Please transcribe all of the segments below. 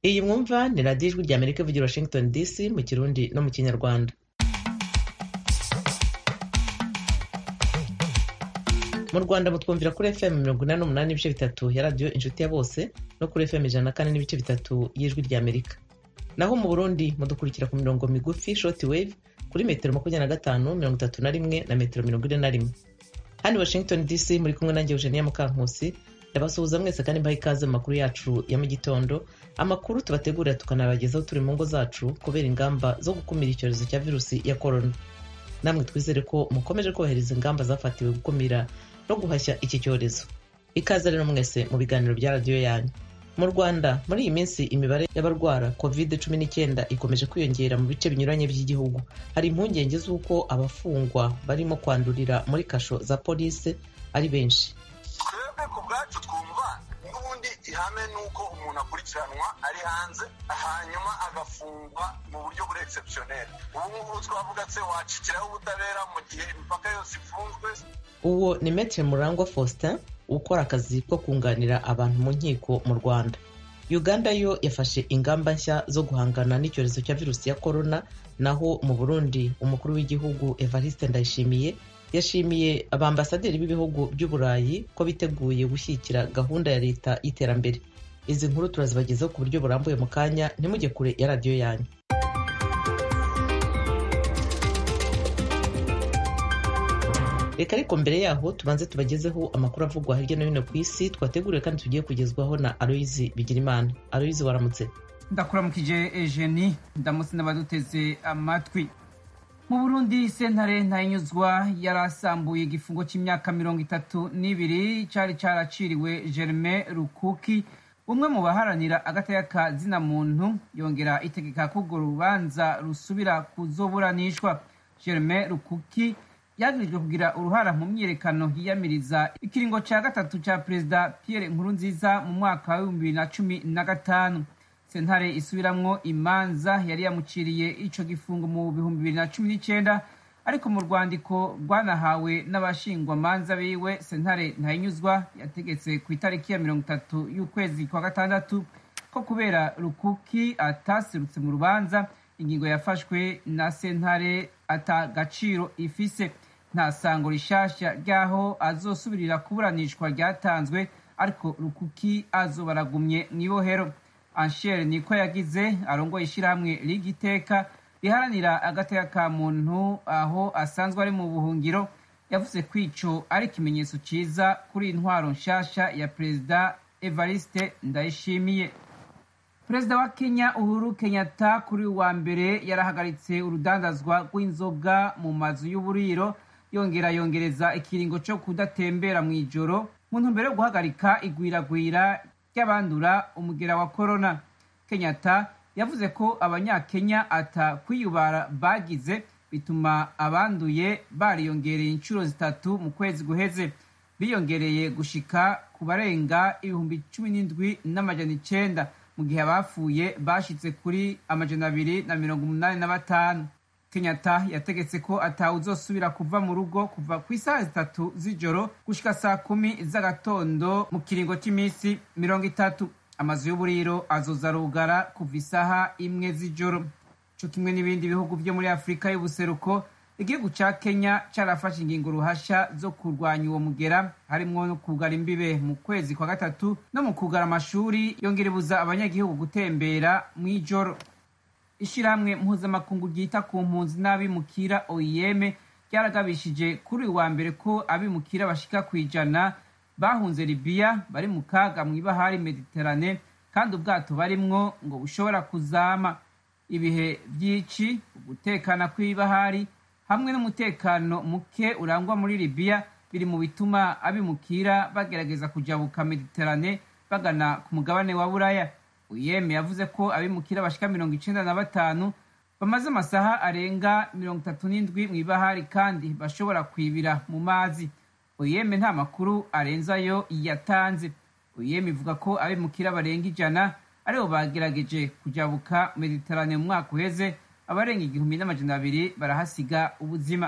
iyi mwumva ni radiyo ijwi rya amerika ivugira washington dc mu kirundi no mu kinyarwanda mu rwanda mutwumvira kuri fm mirongo inani n'umunani n'ibice bitatu ya radiyo inshuti ya bose no kuri fm ijana na kane n'ibice bitatu y'ijwi rya amerika naho mu burundi mudukurikira ku mirongo migufi short wave kuri metero makumyabiri na gatanu mirongo itatu na rimwe na metero mirongo ine na rimwe hano washington dc muri kumwe nanjye eugenia mukankusi ndabasuhuza mwese kandi mbaha ikaze mu makuru yacu ya mu gitondo amakuru tubategurira tukanabagezaho turi mu ngo zacu kubera ingamba zo gukumira icyorezo cya virusi ya korona namwe twizere ko mukomeje kubahiriza ingamba zafatiwe gukumira no guhashya iki cyorezo ikaze rero mwese mu biganiro bya radiyo yanyu mu rwanda muri iyi minsi imibare y'abarwara covid cumi n'icyenda ikomeje kwiyongera mu bice binyuranye by'igihugu hari impungenge z'uko abafungwa barimo kwandurira muri kasho za polisi ari benshi twebwe ku bwacu twumva n'ubundi ihame ni uko umuntu akurikiranwa ari hanze hanyuma agafungwa mu buryo buri egisepusiyoneri ubu ngubu twavuga se wacikiraho ubutabera mu gihe imipaka yose ifunzwe uwo ni metre murangwa faustin ukora akazi ko kunganira abantu mu nkiko mu rwanda uganda yo yafashe ingamba nshya zo guhangana n'icyorezo cya virusi ya korona naho mu burundi umukuru w'igihugu evariste ndayishimiye yashimiye abambasaderi b'ibihugu by'uburayi ko biteguye gushyigikira gahunda ya leta y'iterambere izi nkuru turazibagezaho ku buryo burambuye mu kanya ntimujye kure ya radiyo yanyu reka ariko mbere yaho tubanze tubagezeho amakuru avugwa hirya no hino ku isi twateguriwe kandi tugiye kugezwaho na aloyizi bigirimana aloyizi waramutse ndakuramukije ejeni ndamutse n'abaduteze amatwi mu burundi sentare ntayinyuzwa yarasambuye igifungo cy'imyaka mirongo itatu n'ibiri cyari cyaraciriwe germain rukuki umwe mu baharanira agateka zina muntu yongera itegeka ko urwo rubanza rusubira kuzoburanishwa germain rukuki yagirijwe kugira uruhara mu myiyerekano yiyamiriza ikiringo cya gatatu cya perezida pierre nkurunziza mu mwaka w'ibihumbi bibiri na cumi na gatanu sentare isubiramwo imanza yari yamuciriye ico gifungo mu bihumbi bibiri na cumi n'icyenda ariko mu rwandiko rwanahawe n'abashingwamanza biwe sentare ntayinyuzwa yategetse ku itariki ya mirongo itatu y'ukwezi kwa gatandatu ko kubera rukuki ataserutse mu rubanza ingingo yafashwe na sentare ata gaciro ifise nta sango rishasha ry'aho azosubirira kuburanishwa ryatanzwe ariko rukuki azobaragumye mw'ibohero anshere niko yagize arongoye ishyirahamwe rigiteka riharanira agateka ka muntu aho asanzwe ari mu buhungiro yavuze ko ico ari ikimenyetso ciza kuri intwaro nshasha ya perezida evariste ndayishimiye perezida wa kenya uhuru kenyatta kuri wa mbere yarahagaritse urudandazwa rw'inzoga mu mazu y'uburiro yongera yongereza ikiringo cyo kudatembera mu ijoro mu ntumbero yo guhagarika igwiragwira ry'abandura umugera wa korona kenyatta yavuze ko abanyakenya atakwiyubara bagize bituma abanduye bariyongereye inshuro zitatu mu kwezi guheze biyongereye gushika ku barenga ibihumbi cumi n'indwi n'amajana icenda mu gihe abapfuye bashitse kuri amajana abiri na mirongo umunani na batanu kenyatta yategetse ko atawuzosubira kuva mu rugo kuva ku isaha zitatu z'ijoro gushika saa kumi z'agatondo mu kiringo cy'iminsi mirongo itatu amazu y'uburiro azoza arugara kuva isaha imwe z'ijoro co kimwe n'ibindi bihugu vyo muri afurika y'ubuseruko igihugu ca kenya carafashe ingingo ruhasha zo kurwanya uwo mugera harimwo no kugara imbibe mu kwezi kwa gatatu no mu kugara amashuri yongera ibuza abanyagihugu gutembera mw'ijoro ishirahamwe mpuzamakungu ryita ku mpunzi n'abimukira oim ryaragabishije kuri uyu wa mbere ko abimukira bashika ku ijana bahunze libiya bari mu kaga mw'ibahari mediterane kandi ubwato barimwo ngo bushobora kuzama ibihe by'ici ugutekana kw'ibahari hamwe n'umutekano muke urangwa muri libiya biri mu bituma abimukira bagerageza kujabuka mediterane bagana ku mugabane wa buraya uyeme yavuze ko abimukira bashika mirongo icenda na batanu bamaze amasaha arenga mirongo itatu n'indwi mw'ibahari kandi bashobora kwibira mu mazi uyeme nta makuru arenzayo yatanze uyeme ivuga ko abimukira barenga ijana aribo bagerageje kujabuka mediterane mu mwaka uheze abarenga igihumbi n'amajana abiri barahasiga ubuzima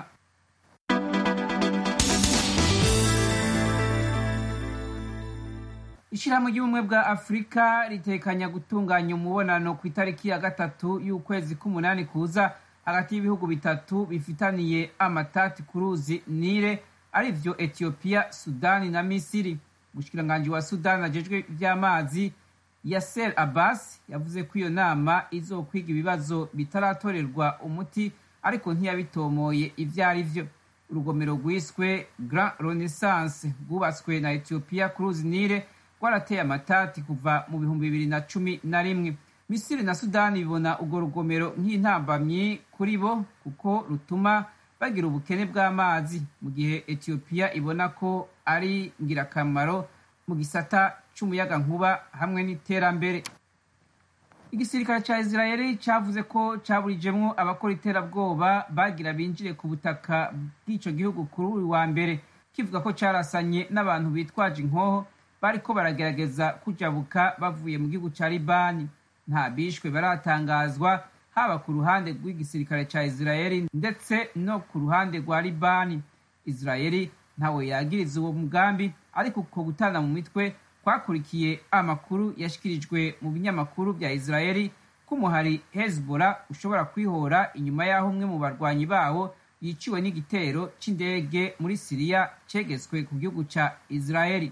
ishyirahamwe ry'ubumwe bwa afurika ritekanya gutunganya umubonano ku itariki ya gatatu y'ukwezi k'umunani kuza hagati y'ibihugu bitatu bifitaniye amatati ku ruzi nile ari vyo etiyopiya sudani na misiri umushikiranganji wa sudani ajejwe ivy'amazi yaser abbas yavuze ko iyo nama izokwiga ibibazo bitaratorerwa umuti ariko ntiyabitomoye ivyo ari vyo urugomero rwiswe grand renaissance rwubatswe na etiyopiya ku ruzi nile rwarateye amatati kuva mu bihumbi bibiri na cumi na rimwe misiri na sudani bibona urwo rugomero nk'intambamyi kuri bo kuko rutuma bagira ubukene bw'amazi mu gihe etiyopiya ibona ko ari ngirakamaro mu gisata c'umuyagankuba hamwe n'iterambere igisirikare ca israeli cavuze ko caburijemwo abakora iterabwoba bagira binjire ku butaka bw'ico gihugu kuri uyu wa mbere kivuga ko carasanye n'abantu bitwaje inkoho bariko baragerageza kujabuka bavuye mu gihugu ca libani nta bishwe baratangazwa haba ku ruhande rw'igisirikare ca israeli ndetse no ku ruhande rwa libani israeli ntawe yagiriza uwo mugambi ariko uko gutana mu mitwe kwakurikiye amakuru yashikirijwe mu binyamakuru vya israeli ko umuhari hezbollah ushobora kwihora inyuma y'aho umwe mu barwanyi bawo yiciwe n'igitero c'indege muri siriya cegetswe ku gihugu ca israeli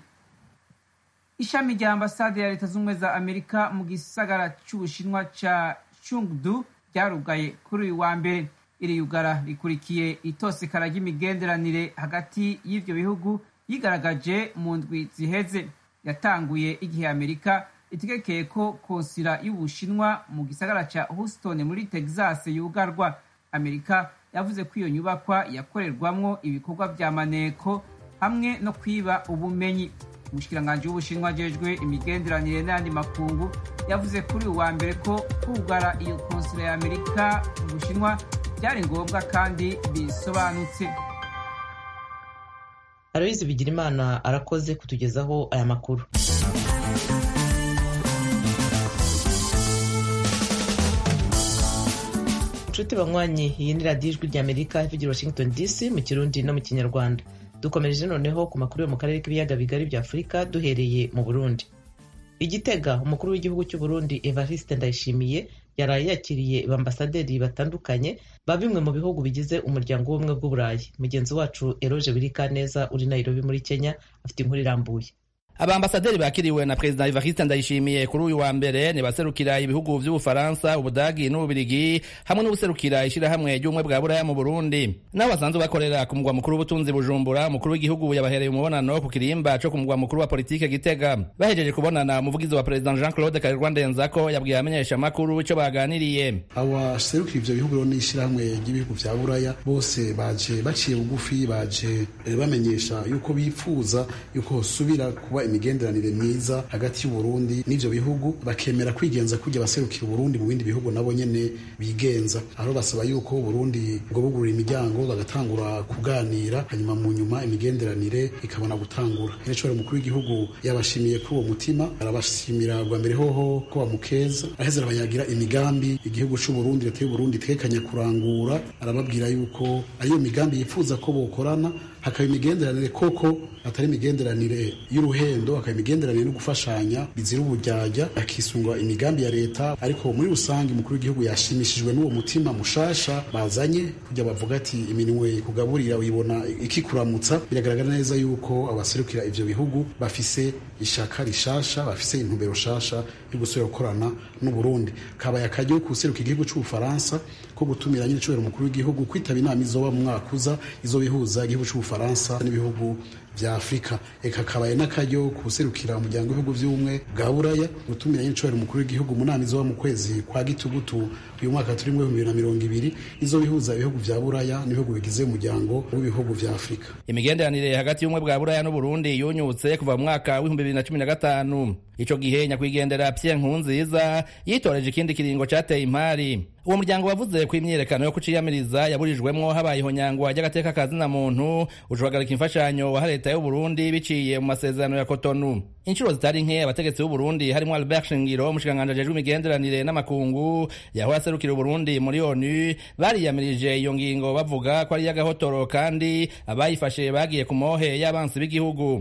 ishami rya ambasade ya leta z'ubumwe za amerika mu gisagara c'ubushinwa ca chungdu ryarugaye kuri uyu wa mbere iri yugara rikurikiye itosekara ry'imigenderanire hagati y'ivyo bihugu yigaragaje mu ndwi ziheze yatanguye igihe amerika itegekeye ko konsila y'ubushinwa mu gisagara ca houston muri texas yugarwa amerika yavuze ko iyo nyubakwa yakorerwamwo ibikorwa vya maneko hamwe no kwiba ubumenyi umushikiranganji w'ubushinwa ajejwe imigenderanire n'ayandi makungu yavuze kuri uyu wa mbere ko kugara iyo konsila ya amerika mu bushinwa byari ngombwa kandi bisobanutse aloyizi bigirimana arakoze kutugezaho aya makuru inshuti banywanyi iyi ni radiyo ijwi ry'amerika ivugira washington dc mu kirundi no mu kinyarwanda dukomereje noneho ku makuru yo mu karere k'ibiyaga bigari bya afurika duhereye mu burundi igitega umukuru w'igihugu cy'u burundi evariste ndayishimiye yaraye yakiriye bambasaderi batandukanye ba bimwe mu bihugu bigize umuryango w'ubumwe bw'uburayi mugenzi wacu eroge birikaneza uri nairobi muri kenya afite inkuru irambuye abambasaderi bakiriwe na perezida Evariste Ndayishimiye kuri uyu wa mbere ni baserukira ibihugu vy'Ubufaransa, Ubudagi n'Ububirigi hamwe n'ubuserukira ishirahamwe ry'ubumwe bwa Buraya mu Burundi. Nabo basanzwe bakorera ku mugwa mukuru w'ubutunzi Bujumbura, umukuru w'igihugu yabahereye umubonano ku kirimba co ku mugwa mukuru wa politike Gitega. Bahejeje kubonana umuvugizi wa perezida Jean-Claude Karirwa Ndenzako yabwiye abamenyesha makuru ico baganiriye. Abaserukira ivyo bihugu rero n'ishirahamwe ry'ibihugu vya Buraya bose baje baciye bugufi baje bamenyesha yuko bipfuza yuko hosubira kuba imigenderanire myiza hagati y'uburundi n'ivyo bihugu bakemera kwigenza kujya baserukira uburundi mu bindi bihugu nabo nyene bigenza aho basaba yuko uburundi bwo bugurura imiryango bagatangura kuganira hanyuma mu nyuma imigenderanire ikabona gutangura rero umukuru w'igihugu yabashimiye kuri uwo mutima arabashimira bwa mbere hoho ko bamukeza aheze arabayagira imigambi igihugu c'uburundi leta y'uburundi itekanya kurangura arababwira yuko ariyo migambi yifuza ko bokorana hakaba imigenderanire koko atari imigenderanire y'uruhendo hakaba imigenderanire no gufashanya bizira ubujyajya hakisungwa imigambi ya leta ariko muri rusange umukuru w'igihugu yashimishijwe n'uwo mutima mushasha bazanye kujya bavuga ati iminwe kugaburira uyibona ikikuramutsa biragaragara neza yuko abaserukira ivyo bihugu bafise ishaka rishasha bafise intumbero shasha yo gusubira gukorana n'uburundi kabaye akaryo kuseruka igihugu c'ubufaransa ko gutumira nyine cubera umukuru w'igihugu kwitaba inama izoba mu mwaka uza izobihuza igihugu c'ubufaransa n'ibihugu vya afurika eka kabaye n'akaryo kuserukira umuryango w'ibihugu vy'ubumwe bwa buraya gutumira nyine cubera umukuru w'igihugu mu nama izoba mu kwezi kwa gitugutu uyu mwaka turimwo ibihumbi bibiri na mirongo ibiri izobihuza ibihugu vya buraya n'ibihugu bigize umuryango w'ibihugu vya afurika imigenderanire hagati y'ubumwe bwa buraya n'uburundi yunyutse kuva mu mwaka w'ibihumbi bibiri na cumi na gatanu ico gihe nyakwigendera Pierre Nkurunziza yitoreje ikindi kiringo cateye impari uwo muryango wavuze ko imyiyerekano yo kuciyamiriza yaburijwemwo habayeho nyangwa ry'agateka kazina muntu ucuhagarika imfashanyo wa leta y'u Burundi biciye mu masezerano ya Cotonou inshuro zitari nke abategetsi b'u Burundi harimo Albert Shingiro umushikiranganji ajejwe imigenderanire n'amakungu yahora aserukira u Burundi muri ONU bariyamirije iyo ngingo bavuga ko ari iy'agahotoro kandi abayifashe bagiye ku mohe y'abansi b'igihugu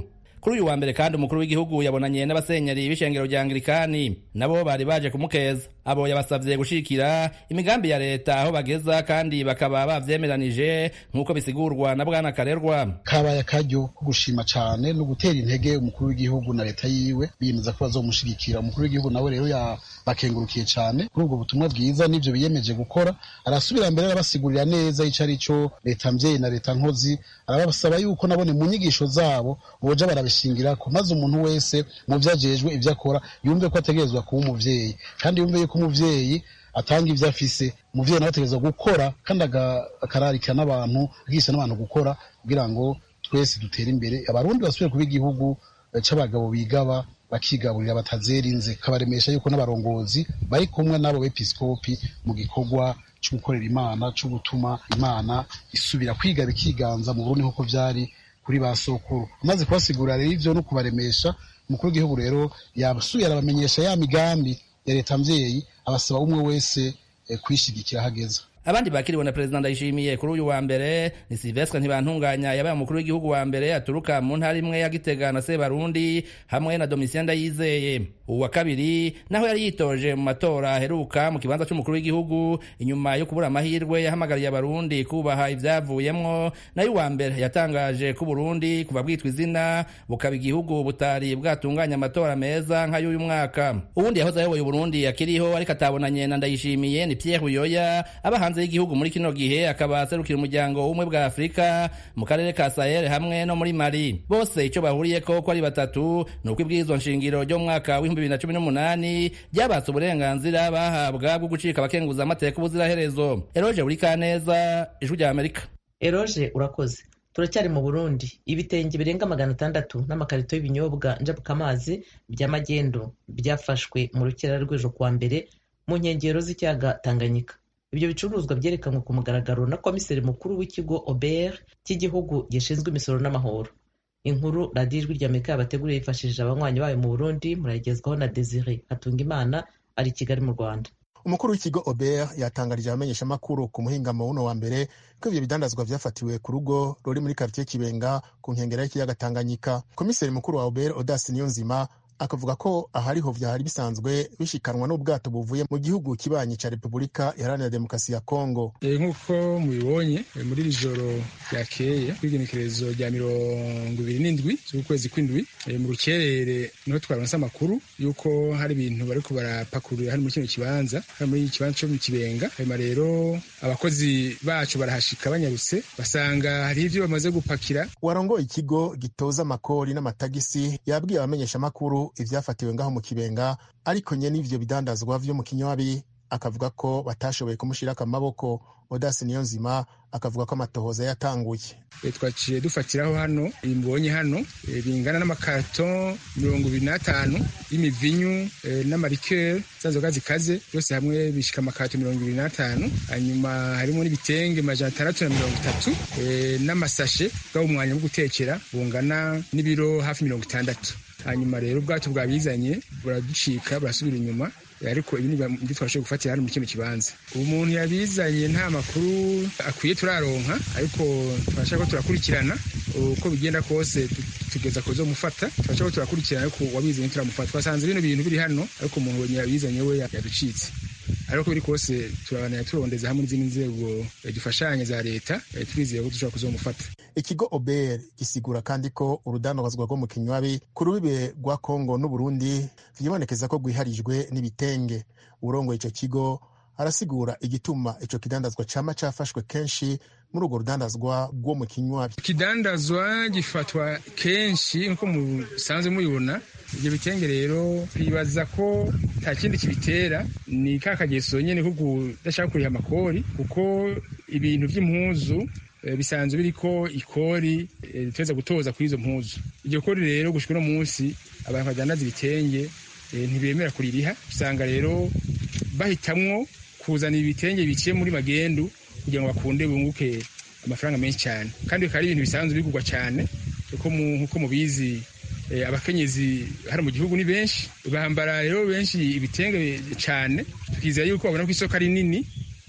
kuri uyu wa mbere kandi umukuru w'igihugu yabonanye n'abasenyeri b'ishengero rya anglikani nabo bari baje kumukeza abo yabasavye gushikira imigambi ya leta aho bageza kandi bakaba bavyemeranije nk'uko bisigurwa na bwana karerwa kabaye akaryo ko gushima cane no gutera intege umukuru w'igihugu na leta yiwe biyemeza ko bazomushigikira umukuru w'igihugu nawe rero bakengurukiye cane kuri ubwo butumwa bwiza n'ivyo biyemeje gukora arasubira mbere arabasigurira neza ico ari co leta mvyeyi na leta nkozi arabasaba yuko nabone mu nyigisho zabo boja barabishingirako maze umuntu wese mu vyo ajejwe ivyo akora yumve ko ategerezwa kuba umuvyeyi kandi yumve yuko umuvyeyi atanga ivyo afise umuvyeyi nawe ategerezwa gukora kandi akararikira n'abantu agisha n'abantu gukora kugira ngo twese dutere imbere abarundi basubire kuba igihugu c'abagabo bigaba bakigaburira batazera inze kabaremesha yuko n'abarongozi bari kumwe n'abo bepiskopi mu gikorwa cyo gukorera imana cyo gutuma imana isubira kwiga bikiganza mu burundi nk'uko vyari kuri ba sokuru amaze kubasigurira rero ivyo no kubaremesha umukuru w'igihugu rero yasubiye arabamenyesha ya migambi ya leta mvyeyi abasaba umwe wese eh, kwishigikira hageze abandi bakiriwe na perezida ndayishimiye kuri uyu wa mbere ni silvestre ntibantunganya yabaye umukuru w'igihugu wa mbere aturuka mu ntara imwe ya gitega na sebarundi hamwe na domitien ndayizeye uwa kabiri naho yari yitoje mu matora aheruka mu kibanza c'umukuru w'igihugu inyuma yo kubura amahirwe yahamagariye abarundi kubaha ivyavuyemwo nayo uwa mbere yatangaje ko uburundi kuva bwitwa izina bukaba igihugu butari bwatunganya amatora meza nk'ay'uyu mwaka uwundi yahoze ayoboye uburundi akiriho ariko atabonanye na ndayishimiye ni pierre buyoya aba hanze y'igihugu muri kino gihe akaba aserukira umuryango w'ubumwe bwa afurika mu karere ka sahel hamwe no muri mali bose icyo bahuriyeko ko ari batatu ni uko ibwirizwa nshingiro ryo mu mwaka w'ibihumbi bibiri na cumi n'umunani ryabatse uburenganzira bahabwa bwo gucika abakenguza amateka ubuziraherezo eroje buri kaneza ijwi rya amerika eroje urakoze turacyari mu burundi ibitenge birenga magana atandatu n'amakarito y'ibinyobwa njabukamazi bya magendo byafashwe mu rukera rw'ejo kuwa mbere mu nkengero z'ikiyaga tanganyika ibyo bicuruzwa byerekanwe ku mugaragaro na komiseri mukuru w'ikigo obert cy'igihugu gishinzwe imisoro n'amahoro inkuru radiyo ijwi rya amerika yabateguriye yifashishije abanywanyi bayo mu burundi murayigezwaho na desire hatungimana ari i kigali mu rwanda umukuru w'ikigo obert yatangarije abamenyeshamakuru ku muhingamo wuno wa mbere ko ivyo bidandazwa vyafatiwe ku rugo ruri muri karitiye kibenga ku nkengera y'ikiyaga tanganyika komiseri mukuru wa obert odasi niyonzima akavuga ko ahariho vyari bisanzwe bishikanwa n'ubwato buvuye mu gihugu kibanyi ca repubulika iharanira demokarasi ya kongo e, nk'uko mubibonye e, muri iri joro ryakeye kw'igenekerezo rya mirongo ibiri n'indwi z'ukwezi kw'indwi e, mu rukerere niho twaronse amakuru y'uko hari ibintu bariko barapakurura hano muri kino kibanza hano muri ikibanza co mu kibenga hanyuma rero abakozi bacu barahashika banyarutse basanga hari ivyo bamaze gupakira warongoye ikigo gitoza amakori n'amatagisi yabwiye abamenyeshamakuru ivyafatiwe ngaho mu kibenga ariko nye n'ivyo bidandazwa vyo mu kinywabi akavuga ko batashoboye kumushirako amaboko odasi niyo nzima akavuga ko amatohoza yatanguye e, twaciye dufatiraho hano imbonye hano e, bingana n'amakato mirongo ibiri n'atanu y'imivinyu e, n'amarikeri za nzoga zikaze byose hamwe bishika amakato mirongo ibiri n'atanu hanyuma harimo n'ibitenge majana atandatu na mirongo itatu e, n'amasashe bwabo umwanya wo gutekera bungana n'ibiro hafi mirongo itandatu hanyuma rero ubwato bwabizanye buraducika burasubira inyuma ariko ibi nibyo twashoboye gufatira hano muri kino kibanza umuntu yabizanye nta makuru akwiye turaronka ariko turashaka ko turakurikirana uko bigenda kose tugeza kuzomufata turashaka ko turakurikirana ariko wabizanye turamufata twasanze bino bintu biri hano ariko umuntu yabizanye we yaducitse ariko biri kose turabanira turondeza hamwe n'izindi nzego dufashanya za leta turizeye ko dushobora kuzomufata ikigo ober gisigura kandi ko urudandazwa rwo mu kinywabi ku rubibe rwa kongo n'uburundi vyibonekeza ko rwiharijwe n'ibitenge urongoye ico kigo arasigura igituma ico kidandazwa cama cafashwe kenshi muri urwo rudandazwa rwo mu kinywabi ikidandazwa gifatwa kenshi nkuko musanzwe mubibona ibyo bitenge rero twibaza ko nta kindi kibitera ni ka kageso nyene ko kudashaka kuriha amakori kuko ibintu vy'impuzu bisanzwe biriko ikori riteza gutoza kuri izo mpuzu iryo kori rero gushika uno munsi abantu badandaza ibitenge ntibemera kuririha usanga rero bahitamwo kuzana ibitenge biciye muri magendu kugira ngo bakunde bunguke amafaranga menshi cyane kandi bikaba ari ibintu bisanzwe bigurwa cyane nk'uko mubizi abakenyezi hano mu gihugu ni benshi bambara rero benshi ibitenge cyane tukizera yuko babona ko isoko ari nini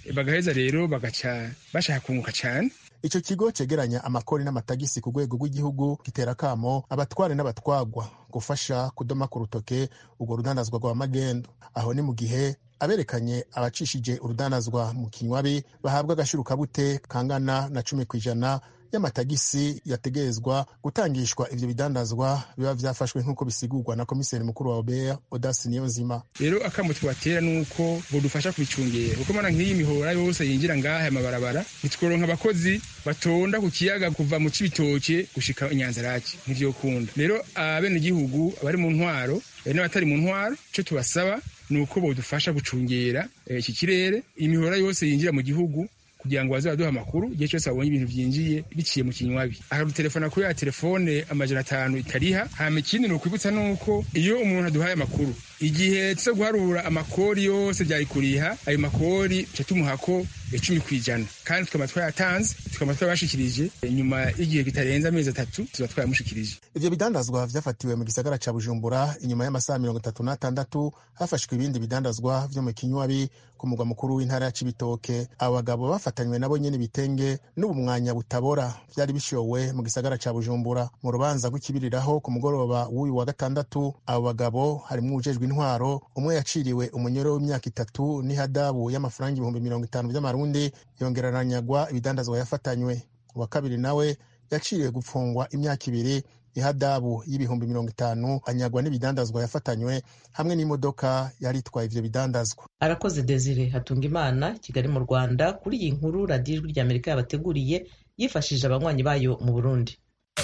bagaheza rero bagaca bashaka kunguka cyane ico kigo cegeranya amakori n'amatagisi ku rwego rw'igihugu gitera akamo abatware n'abatwagwa gufasha kudoma ku rutoke urwo rudandazwa rwa magendo aho ni mu gihe aberekanye abacishije urudandazwa mu kinywabi bahabwa agashirukabute kangana na cumi ku ijana y'amatagisi yategerezwa gutangishwa ivyo bidandazwa biba vyafashwe nk'uko bisigurwa na komiseri mukuru wa obert odasi niyonzima rero akamo tubatera nuko bodufasha kubicungera kuko mana nk'iyi mihora yose yinjira ngaha amabarabara ntitworonka abakozi batonda ku kiyaga kuva mu cibitoke gushika inyanzaraki ntivyokunda rero abenegihugu abari mu ntwaro n'abatari mu ntwaro ico tubasaba ni uko bodufasha gucungera iki kirere imihora yose yinjira mu gihugu kugira ngo baze baduha amakuru igihe cyose babonye ibintu byinjiye biciye mu kinywabi akadutelefona kuri ya telefone amajana atanu itariha hama ikindi ni ukwibutsa nuko iyo umuntu aduhaye amakuru igihe tuza guharura amakori yose byari kuriha ayo makori tuca tumuhako icumi ku ijana kandi tukaba twayatanze tukaba twabashikirije nyuma y'igihe kitarenze amezi atatu tuba twayamushikirije ivyo bidandazwa vyafatiwe mu gisagara ca bujumbura inyuma y'amasaha mirongo itatu n'atandatu hafashwe ibindi bidandazwa vyo mu kinywabi ku mugwa mukuru w'intara ya cibitoke abo bagabo bafatanywe nabo nyene ibitenge n'ubumwanya butabora vyari bishowe mu gisagara ca bujumbura mu rubanza rw'ikibiriraho ku mugoroba w'uyu wa gatandatu abo bagabo harimwo uwujejwe intwaro umwe yaciriwe umunyoro w'imyaka itatu n'ihadabu y'amafaranga ibihumbi mirongo itanu vy'amarundi yongera aranyagwa ibidandazwa yafatanywe uwa kabiri nawe yaciriwe gupfungwa imyaka ibiri ihadabu y'ibihumbi mirongo itanu anyagwa n'ibidandazwa yafatanywe hamwe n'imodoka yari itwaye ivyo bidandazwa arakoze desire hatunga imana kigali mu rwanda kuri iyi nkuru radiyo ijwi ry'amerika yabateguriye yifashishije abanywanyi bayo mu burundi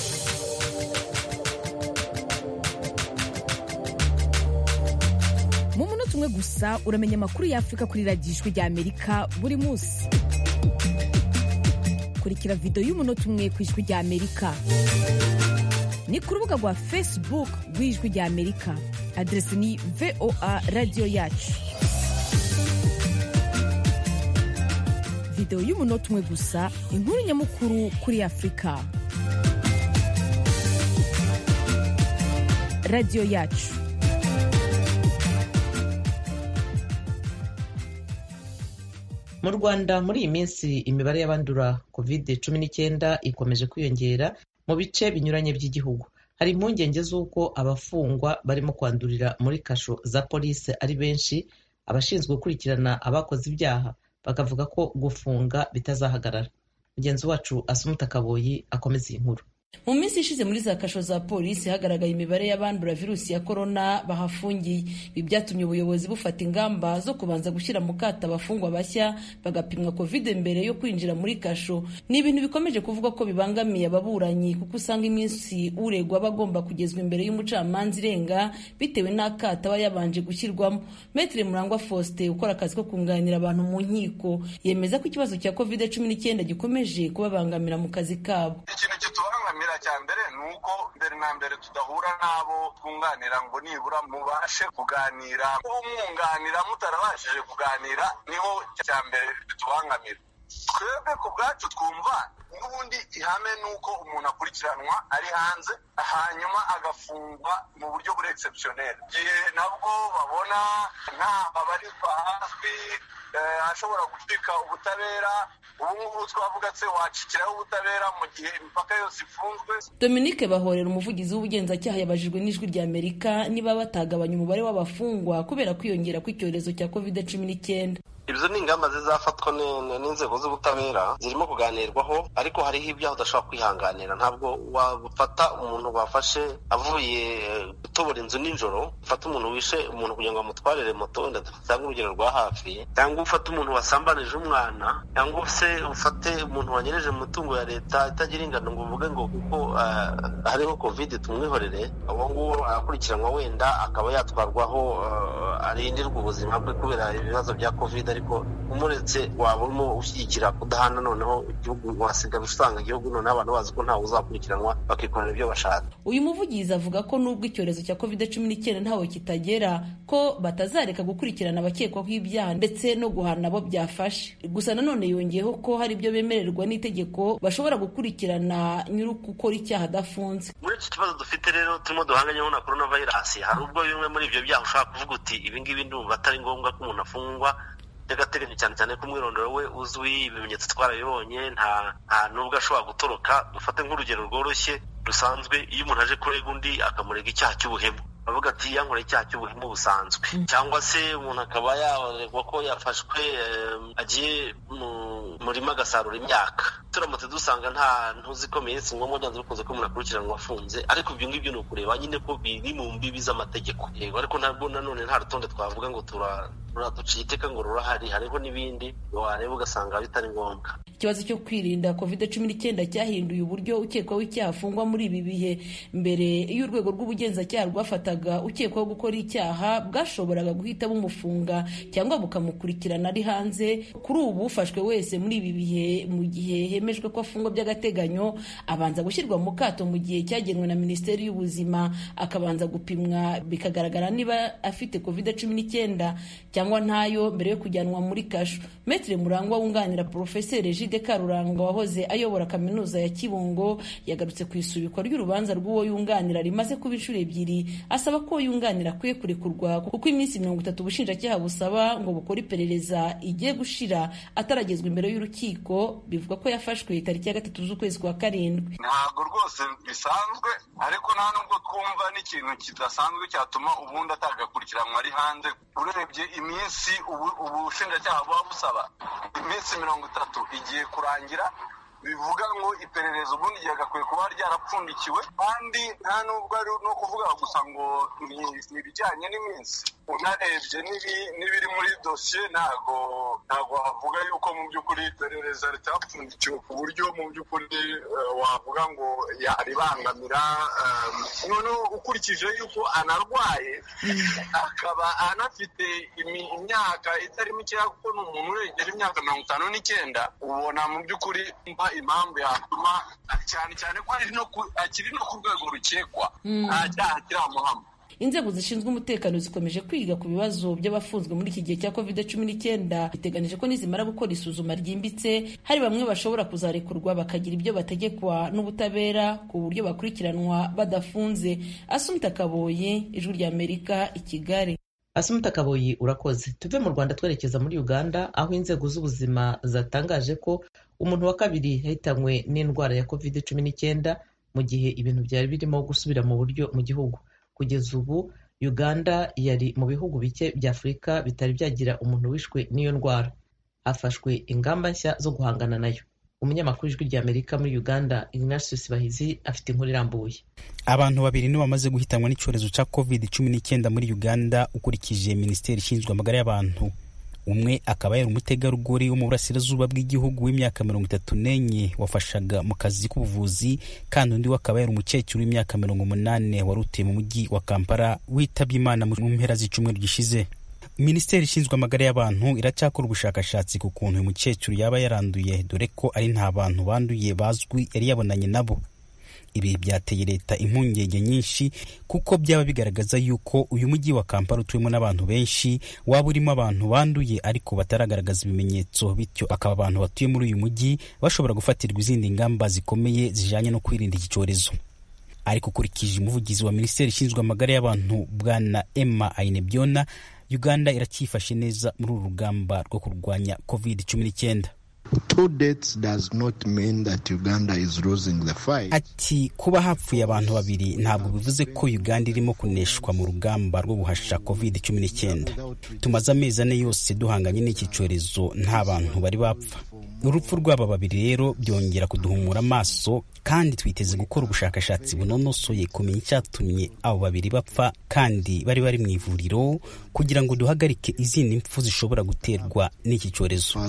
mu munota umwe gusa uramenya amakuru y'afurika kuri radiyo ijwi ry'amerika buri munsi kurikira videwo y'umunota umwe ku ijwi ry'amerika ni ku rubuga rwa facebook rw'ijwi ry'amerika aderesi ni voa radiyo yacu videwo y'umunota umwe gusa inkuru nyamukuru kuri afurika radiyo yacu mu rwanda muri iyi minsi imibare y'abandura covid cumi n'icyenda ikomeje kwiyongera mu bice binyuranye by'igihugu hari impungenge z'uko abafungwa barimo kwandurira muri kasho za polisi ari benshi abashinzwe gukurikirana abakoze ibyaha bakavuga ko gufunga bitazahagarara mugenzi wacu asumuta kaboyi akomeza iyi nkuru mu minsi ishize muri za kasho za polisi hagaragaye imibare y'abandura virusi ya korona bahafungiye ibi byatumye ubuyobozi bufata ingamba zo kubanza gushyira mu kato abafungwa bashya bagapimwa covid mbere yo kwinjira muri kasho ni ibintu bikomeje kuvuga ko bibangamiye ababuranyi kuko usanga iminsi uregwa aba agomba kugezwa imbere y'umucamanza irenga bitewe n'akato aba yabanje gushyirwamo metere murangwa faustin ukora akazi ko kunganira abantu mu nkiko yemeza ko ikibazo cya covid cumi n'icyenda gikomeje kubabangamira mu kazi kabo ikibangamira cya mbere ni uko mbere na mbere tudahura n'abo twunganira ngo nibura mubashe kuganira umwunganira mutarabashije kuganira niho cya mbere bitubangamira twebwe ku bwacu twumva n'ubundi ihame ni uko umuntu akurikiranwa ari hanze hanyuma agafungwa mu buryo buri egisepusiyoneri igihe nabwo babona nta babarirwa hafi ashobora gucika ubutabera ubu ngubu twavuga se wacikiraho ubutabera mu gihe imipaka yose ifunzwe dominique bahorera umuvugizi w'ubugenzacyaha yabajijwe n'ijwi rya amerika niba batagabanya umubare w'abafungwa kubera kwiyongera kw'icyorezo cya covid cumi n'icyenda izo ni ingamba zizafatwa n'inzego z'ubutabera zirimo kuganirwaho ariko hariho ibyaha udashobora kwihanganira ntabwo wafata umuntu bafashe avuye gutobora inzu nijoro ufata umuntu wishe umuntu kugira ngo amutwarire moto wenda dutanga urugero rwa hafi cyangwa ufate umuntu wasambanije umwana cyangwa se ufate umuntu wanyereje mu mitungo ya leta itagira ingano ngo uvuge ngo kuko hariho kovide tumwihorere uwo nguwo arakurikiranwa wenda akaba yatwarwaho arindirwa ubuzima bwe kubera ibibazo bya kovide ariko umuretse waba urimo ushyigikira kudahana noneho igihugu wasigaye usanga igihugu noneho abantu bazi ko ntawe uzakurikiranwa bakikorera ibyo bashaka uyu muvugizi avuga ko nubwo icyorezo cya covid cumi n'icyenda ntawe kitagera ko batazareka gukurikirana abakekwaho ibyaha ndetse no guhana abo byafashe gusa nanone yongeyeho ko hari ibyo bemererwa n'itegeko bashobora gukurikirana nyiri gukora icyaha adafunze muri iki kibazo dufite rero turimo duhanganyeho na korona vayirasi hari ubwo bimwe muri ibyo byaha ushobora kuvuga uti ibingibi ndumva atari ngombwa ko umuntu afungwa by'agateganyo cyane cyane ko umwirondoro we uzwi ibimenyetso twarabibonye nta nta nubwo ashobora gutoroka dufate nk'urugero rworoshye rusanzwe iyo umuntu aje kurega undi akamurega icyaha cy'ubuhemu bavuga ati yankoreye icyaha cy'ubuhemu busanzwe cyangwa se umuntu akaba yaregwa ko yafashwe agiye mu murima agasarura imyaka turamutse dusanga nta ntuzikomeye si ngombwa byanze bikunze ko umuntu akurikiranwa afunze ariko ibyo ngibyo ni ukureba nyine ko biri mu mbibi z'amategeko yego ariko ntabwo nanone nta rutonde twavuga ngo turaduciye iteka ngo rurahari hariho n'ibindi wareba ugasanga bitari ngombwa ikibazo cyo kwirinda covid cumi n'icyenda cyahinduye uburyo ukekwaho icyaha afungwa muri ibi bihe mbere iyo urwego rw'ubugenzacyaha rwafataga ukekwaho gukora icyaha bwashoboraga guhita bumufunga cyangwa bukamukurikirana ari hanze kuri ubu ufashwe wese muri ibi bihe mu gihe hemejwe ko afungwa by'agateganyo abanza gushyirwa mu kato mu gihe cyagenwe na minisiteri y'ubuzima akabanza gupimwa bikagaragara niba afite covid cumi n'icyenda cyangwa ntayo mbere yo kujyanwa muri kasho metere murangwa wunganira porofeseri jide karuranga wahoze ayobora kaminuza ya kibungo yagarutse ku isubikwa ry'urubanza rw'uwo yunganira rimaze kuba inshuro ebyiri asaba ko yunganira akwiye kurekurwa kuko iminsi mirongo itatu ubushinjacyaha busaba ngo bukore iperereza igiye gushira ataragezwa imbere y'urukiko bivuga ko yafashwe tariki ya gatatu z'ukwezi kwa karindwi ntabwo rwose bisanzwe ariko nta nubwo twumva n'ikintu kidasanzwe cyatuma ubundi atagakurikiranwa ari hanze urebye iminsi ubushinjacyaha buba busaba iminsi mirongo itatu igiye kurangira bivuga ngo iperereza ubundi ryagakwiye kuba ryarapfundikiwe kandi nta nubwo ari no kuvuga gusa ngo ni ibijyanye n'iminsi unarebye n'ibiri muri dosiye ntabwo ntabwo wavuga yuko mu by'ukuri iperereza ritapfundikiwe ku buryo mu by'ukuri wavuga ngo yaribangamira noneho ukurikije yuko anarwaye akaba anafite imyaka itari mikeya kuko ni umuntu uregera imyaka mirongo itanu n'icyenda ubona mu by'ukuri impamvu yatuma cyane cyane ko akiri no ku rwego rukekwa nta cyaha kiramuhama inzego zishinzwe umutekano zikomeje kwiga ku bibazo by'abafunzwe muri iki gihe cya covid cumi n'icyenda biteganije ko nizimara gukora isuzuma ryimbitse hari bamwe bashobora kuzarekurwa bakagira ibyo bategekwa n'ubutabera ku buryo bakurikiranwa badafunze asumta kaboye ijwi ry'amerika i kigali asumta kaboyi urakoze tuve mu rwanda twerekeza muri uganda aho inzego z'ubuzima zatangaje ko umuntu wa kabiri yahitanywe n'indwara ya covid cumi n'icyenda mu gihe ibintu byari birimo gusubira mu buryo mu gihugu kugeza ubu uganda yari mu bihugu bike bya afurika bitari byagira umuntu wishwe n'iyo ndwara hafashwe ingamba nshya zo guhangana nayo umunyamakuru w'ijwi ry'amerika muri uganda ignatius bahizi afite inkuru irambuye abantu babiri nibo bamaze guhitanwa n'icyorezo cya covid cumi n'icyenda muri uganda ukurikije minisiteri ishinzwe amagara y'abantu umwe akaba yari umutegarugori wo mu burasirazuba bw'igihugu w'imyaka mirongo itatu n'enye wafashaga mu kazi k'ubuvuzi kandi undi we akaba yari umukecuru w'imyaka mirongo umunani wari utuye mu mujyi wa kampala witabye imana mu mpera z'icyumweru gishize minisiteri ishinzwe amagara y'abantu iracyakora ubushakashatsi ku kuntu uyu mukecuru yaba yaranduye dore ko ari nta bantu banduye bazwi yari yabonanye nabo ibi byateye leta impungenge nyinshi kuko byaba bigaragaza yuko uyu mujyi wa kampala utuyemo n'abantu benshi waba urimo abantu banduye ariko bataragaragaza ibimenyetso bityo akaba abantu batuye muri uyu mujyi bashobora gufatirwa izindi ngamba zikomeye zijanye no kwirinda iki cyorezo ariko ukurikije umuvugizi wa minisiteri ishinzwe amagara y'abantu bwana emma ainebyona uganda iracyifashe neza muri uru rugamba rwo kurwanya covid cumi n'icyenda Two deaths does not mean that Uganda is losing the fight. ati kuba hapfuye abantu babiri ntabwo bivuze ko uganda irimo kuneshwa mu rugamba rwo guhasha covid cumi n'icyenda tumaze amezi ane yose duhanganye n'iki cyorezo nta bantu bari bapfa urupfu rw'aba babiri rero byongera kuduhumura amaso kandi twiteze gukora ubushakashatsi bunonosoye kumenya icyatumye abo babiri bapfa kandi bari bari mu ivuriro kugira ngo duhagarike izindi mpfu zishobora guterwa n'iki cyorezo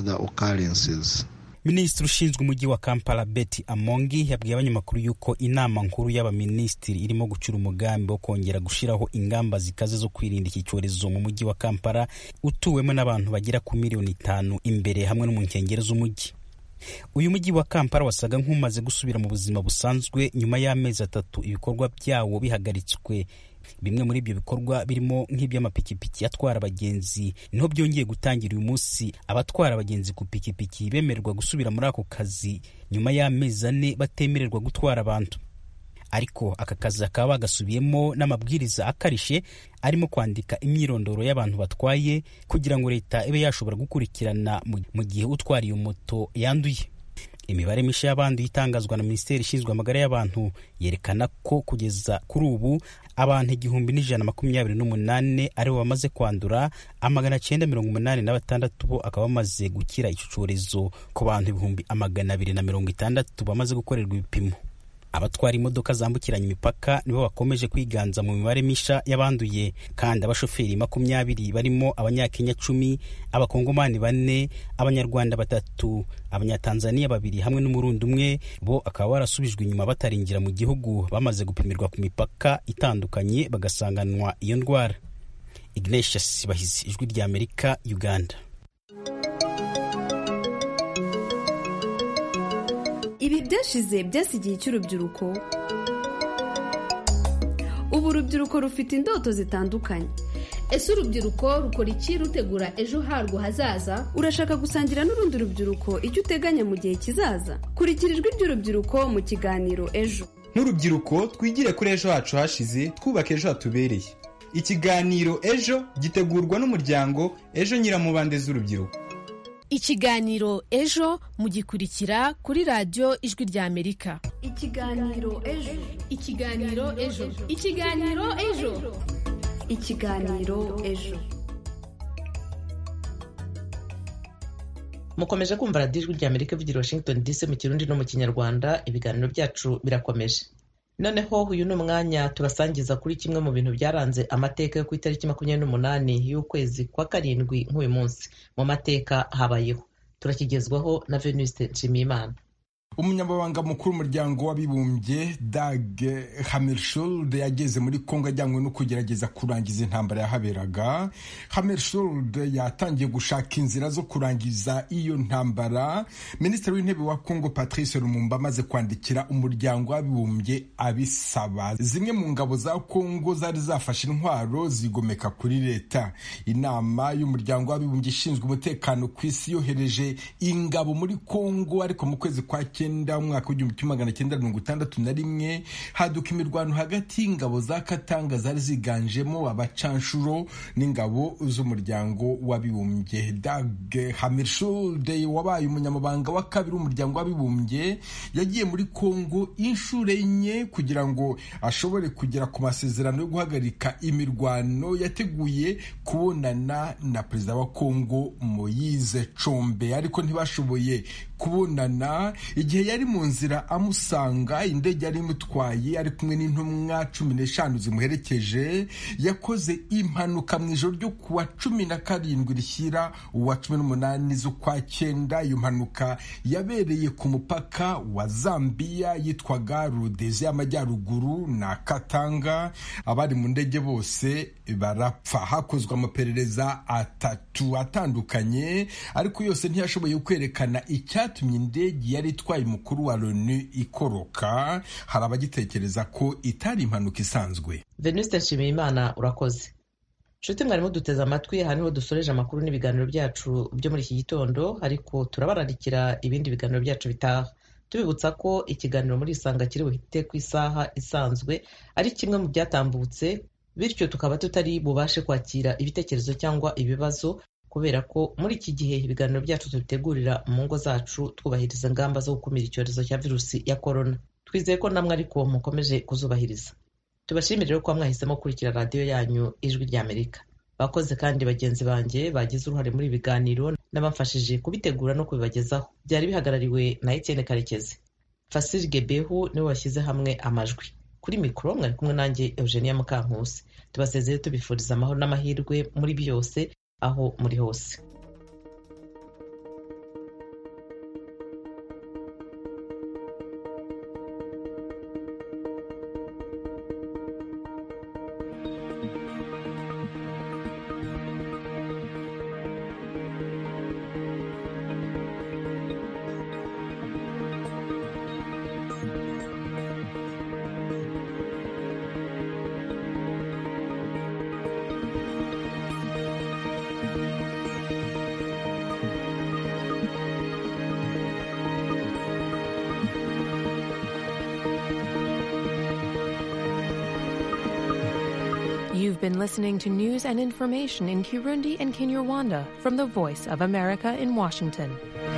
minisitiri ushinzwe umujyi wa kampala betty amongi yabwiye abanyamakuru yuko inama nkuru y'abaminisitiri irimo gucura umugambi wo kongera gushyiraho ingamba zikaze zo kwirinda iki cyorezo mu mujyi wa kampala utuwemo n'abantu bagera ku miliyoni itanu imbere hamwe no mu nkengero z'umujyi uyu mujyi wa kampala wasaga nk'umaze gusubira mu buzima busanzwe nyuma y'amezi atatu ibikorwa byawo bihagaritswe bimwe muri ibyo bikorwa birimo nk'iby'amapikipiki atwara abagenzi niho byongeye gutangira uyu munsi abatwara abagenzi ku pikipiki bemererwa gusubira muri ako kazi nyuma y'amezi ane batemererwa gutwara abantu ariko aka kazi bakaba bagasubiyemo n'amabwiriza akarishe arimo kwandika imyirondoro y'abantu batwaye kugira ngo leta ibe yashobora gukurikirana mu gihe utwara iyo moto yanduye imibare mishya y'abanduye itangazwa na minisiteri ishinzwe amagara y'abantu yerekana ko kugeza kuri ubu abantu igihumbi n'ijana makumyabiri n'umunani aribo bamaze kwandura amagana cyenda mirongo umunani na batandatu bo akaba bamaze gukira icyo cyorezo ku bantu ibihumbi amagana abiri na mirongo itandatu bamaze gukorerwa ibipimo abatwara imodoka zambukiranya imipaka nibo bakomeje kwiganza mu mibare misha y'abanduye kandi abashoferi makumyabiri barimo abanyakenya cumi abakongomani bane abanyarwanda batatu abanyatanzaniya babiri hamwe n'umurundi umwe bo akaba barasubijwe inyuma batarinjira mu gihugu bamaze gupimirwa ku mipaka itandukanye bagasanganwa iyo ndwara ignatius bahizi ijwi rya amerika uganda ibi byashize byasigiye cy'urubyiruko ubu urubyiruko rufite indoto zitandukanye ese urubyiruko rukora iki rutegura ejo harwo hazaza urashaka gusangira n'urundi rubyiruko icyo uteganya mu gihe kizaza kurikira ijwi ry'urubyiruko mu kiganiro ejo nk'urubyiruko twigire kuri ejo hacu hashize twubaka ejo hatubereye ikiganiro ejo gitegurwa n'umuryango ejo nyiramubande z'urubyiruko ikiganiro ejo mugikurikira kuri radiyo ijwi rya amerika ikiganiro ejo ikiganiro ejo ikiganiro ejo ikiganiro ejo mukomeje kumva radiyo ijwi rya amerika ivugira washington dc mu kirundi no mu kinyarwanda ibiganiro byacu birakomeje noneho uyu ni umwanya tubasangiza kuri kimwe mu bintu byaranze amateka yo ku itariki makumyabiri n'umunani y'ukwezi kwa karindwi nk'uyu munsi mu mateka habayeho turakigezwaho na venuste nshimiyimana umunyamabanga mukuru w'umuryango w'abibumbye dag hammershold yageze muri kongo ajyanywe no kugerageza kurangiza intambara yahaberaga hammershold yatangiye gushaka inzira zo kurangiza iyo ntambara minisitiri w'intebe wa kongo patrice lumumba amaze kwandikira umuryango w'abibumbye abisaba zimwe mu ngabo za kongo zari zafashe intwaro zigomeka kuri leta inama y'umuryango w'abibumbye ishinzwe umutekano ku isi yohereje ingabo muri kongo ariko mu kwezi kwa cyenda umwaka w'igihumbi kimwe magana cyenda mirongo itandatu na rimwe haduka imirwano hagati y'ingabo za katanga zari ziganjemo abacanshuro n'ingabo z'umuryango w'abibumbye dag hammershold wabaye umunyamabanga wa kabiri w'umuryango w'abibumbye yagiye muri kongo inshuro enye kugira ngo ashobore kugera ku masezerano yo guhagarika imirwano yateguye kubonana na perezida wa kongo moyize combe ariko ntibashoboye kubonana igihe yari mu nzira amusanga indege yari imutwaye ari kumwe n'intumwa cumi n'eshanu zimuherekeje yakoze impanuka mu ijoro ryo ku wa cumi na karindwi rishyira uwa cumi n'umunani z'ukwa cyenda iyo mpanuka yabereye ku mupaka wa zambiya yitwaga rudeze y'amajyaruguru na katanga abari mu ndege bose barapfa hakozwe amaperereza atatu atandukanye ariko yose ntiyashoboye kwerekana icyatumye indege yari itwaye umukuru wa loni ikoroka hari abagitekereza ko itari impanuka isanzwe venuste nshimiyimana urakoze nshuti mwarimu duteze amatwi aha niho dusoreje amakuru n'ibiganiro byacu byo muri iki gitondo ariko turabararikira ibindi biganiro byacu bitaha tubibutsa ko ikiganiro muri isanga kiri buhite ku isaha isanzwe ari kimwe mu byatambutse bityo tukaba tutari bubashe kwakira ibitekerezo cyangwa ibibazo kubera ko muri iki gihe ibiganiro byacu tubitegurira mu ngo zacu twubahiriza ingamba zo gukumira icyorezo cya virusi ya korona twizeye ko namwe ariko mukomeje kuzubahiriza tubashimire ko mwahisemo gukurikira radiyo yanyu ijwi ry'amerika bakoze kandi bagenzi banjye bagize uruhare muri ibi biganiro n'abamfashije kubitegura no kubibagezaho byari bihagarariwe na etienne karekezi fasiri gebehu niwe washyize hamwe amajwi kuri mikoro mwari kumwe nanjye eugenia mukankusi tubasezeye tubifuriza amahoro n'amahirwe muri byose aho muri hose been listening to news and information in Kirundi and Kinyarwanda from the Voice of America in Washington.